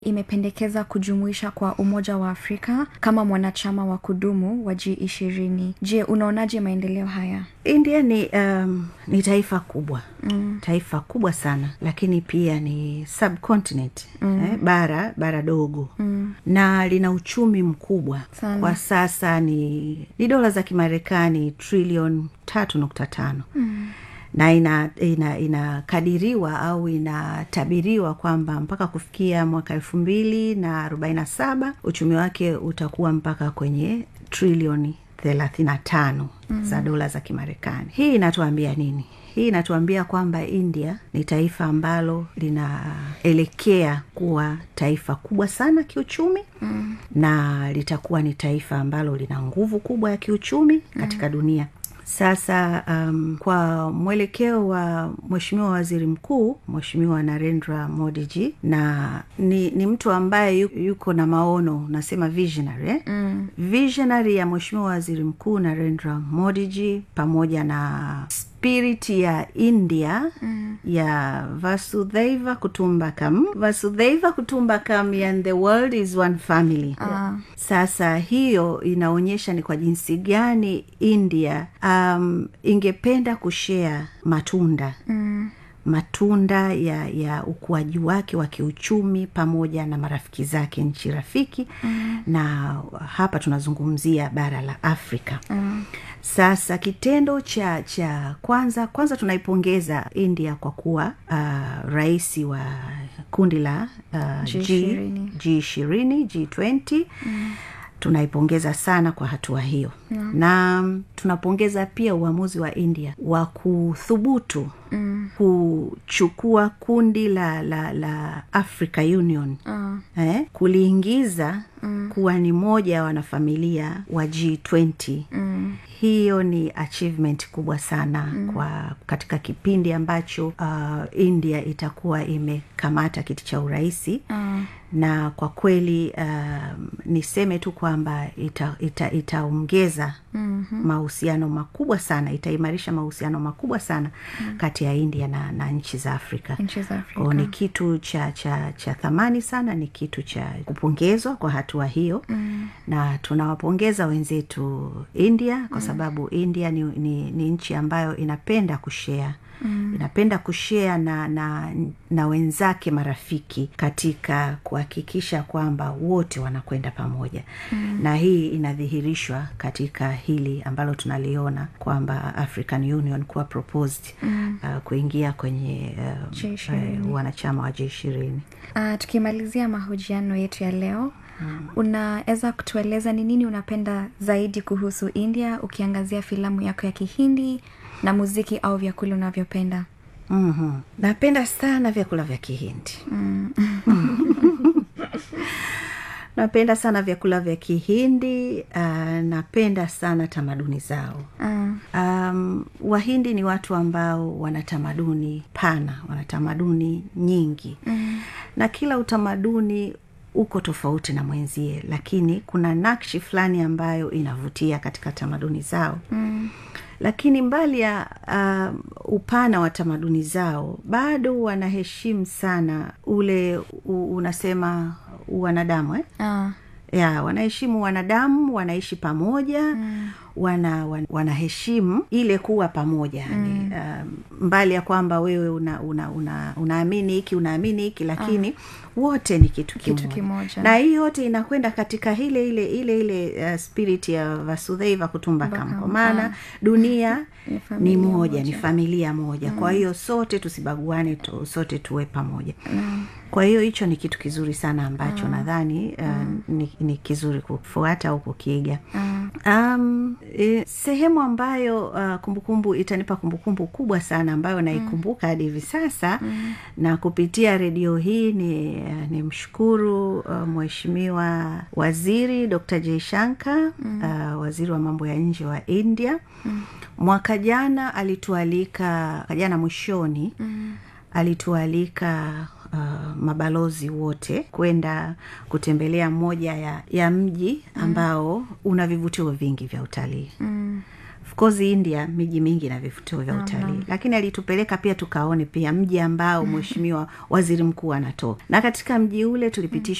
imependekeza kujumuisha kwa umoja wa afrika kama mwanachama wa kudumu wa g ishirini je unaonaje maendeleo haya india ni um, ni taifa kubwa mm. taifa kubwa sana lakini pia ni subcontinent mm. eh, bara bara dogo mm. na lina uchumi mkubwa Sana. kwa sasa ni ni dola za kimarekani trilion tatu nukta tano mm na inakadiriwa ina, inakadiriwa au inatabiriwa kwamba mpaka kufikia mwaka elfu mbili na arobaini na saba uchumi wake utakuwa mpaka kwenye trilioni thelathini na tano mm. za dola za kimarekani hii inatuambia nini hii inatuambia kwamba india ni taifa ambalo linaelekea kuwa taifa kubwa sana kiuchumi mm. na litakuwa ni taifa ambalo lina nguvu kubwa ya kiuchumi katika mm. dunia sasa um, kwa mwelekeo wa mweshimiwa waziri mkuu mweshimiwa narendra modiji na ni, ni mtu ambaye yu, yuko na maono nasema visionary eh? mm. visionary ya mweshimiwa waziri mkuu narendra modiji pamoja na spiriti ya india mm. ya vasudhaiva kutumbakam vasudhaiva kutumbakam and the world is one family Ah. sasa hiyo inaonyesha ni kwa jinsi gani india um, ingependa kushea matunda mm matunda ya ya ukuaji wake wa kiuchumi pamoja na marafiki zake nchi rafiki mm. na hapa tunazungumzia bara la afrika mm. sasa kitendo cha cha kwanza kwanza tunaipongeza india kwa kuwa uh, rais wa kundi la uh, G20. g ishirini g twenty tunaipongeza sana kwa hatua hiyo yeah. na mm, tunapongeza pia uamuzi wa india wa kuthubutu mm. kuchukua kundi la la la africa union Ah. eh, kuliingiza mm. kuwa ni moja ya wanafamilia wa g20 mm hiyo ni achievement kubwa sana mm. kwa katika kipindi ambacho uh, india itakuwa imekamata kiti cha urahisi Ah. na kwa kweli um, niseme tu kwamba itaongeza ita, itaongeza mm-hmm. mahusiano makubwa sana itaimarisha mahusiano makubwa sana mm. kati ya india na, na nchi za afrika nchi za Kwa ni afrika kitu cha cha cha thamani sana ni kitu cha kupongezwa kwa hatua hiyo mm. na tunawapongeza wenzetu india kwa sababu india ni, ni, ni nchi ambayo inapenda kushea Mm. inapenda kushea na, na na wenzake marafiki katika kuhakikisha kwamba wote wanakwenda pamoja mm. na hii inadhihirishwa katika hili ambalo tunaliona kwamba african union kuwa proposed mm. uh, kuingia kwenye uh, G20. uh, wanachama wa j ishirini uh, tukimalizia mahojiano yetu ya leo hmm. unaweza kutueleza ni nini unapenda zaidi kuhusu india ukiangazia filamu yako ya kihindi na muziki au vyakula unavyopenda mm-hmm. napenda sana vyakula vya kihindi mm. napenda sana vyakula vya kihindi uh, napenda sana tamaduni zao uh, um, wahindi ni watu ambao wana tamaduni pana wana tamaduni nyingi mm. na kila utamaduni uko tofauti na mwenzie lakini kuna nakshi fulani ambayo inavutia katika tamaduni zao mm. lakini mbali ya uh, upana wa tamaduni zao bado wanaheshimu sana ule u, unasema wanadamu eh? uh, ya wanaheshimu wanadamu wanaishi pamoja mm. wana, wan, wanaheshimu ile kuwa pamoja mm. um, mbali ya kwamba wewe una, una, una, unaamini hiki unaamini hiki lakini ah wote ni kitu kimoja, Kitu kimoja. na hii yote inakwenda katika ile ile ile ile uh, spirit ya vasudhaiva kutumbakam kwa maana dunia Ni ni familia moja, moja. ni familia moja mm. kwa hiyo sote tusibaguane tu, sote tuwe pamoja mm. kwa hiyo hicho ni kitu kizuri sana ambacho mm. nadhani uh, mm. ni, ni kizuri kufuata au kukiiga mm. um, e, sehemu ambayo uh, kumbukumbu itanipa kumbukumbu kubwa sana ambayo naikumbuka hadi hivi sasa mm. na kupitia redio hii ni, uh, ni mshukuru uh, mheshimiwa waziri dr jaishanka mm. uh, waziri wa mambo ya nje wa india mm. mwaka jana alitualika mwaka jana mwishoni mm. alitualika Uh, mabalozi wote kwenda kutembelea moja ya, ya mji ambao mm. una vivutio vingi vya utalii mm of course india miji mingi na vivutio vya utalii lakini alitupeleka pia tukaone pia mji ambao mheshimiwa waziri mkuu anatoka na katika mji ule tulipitishwa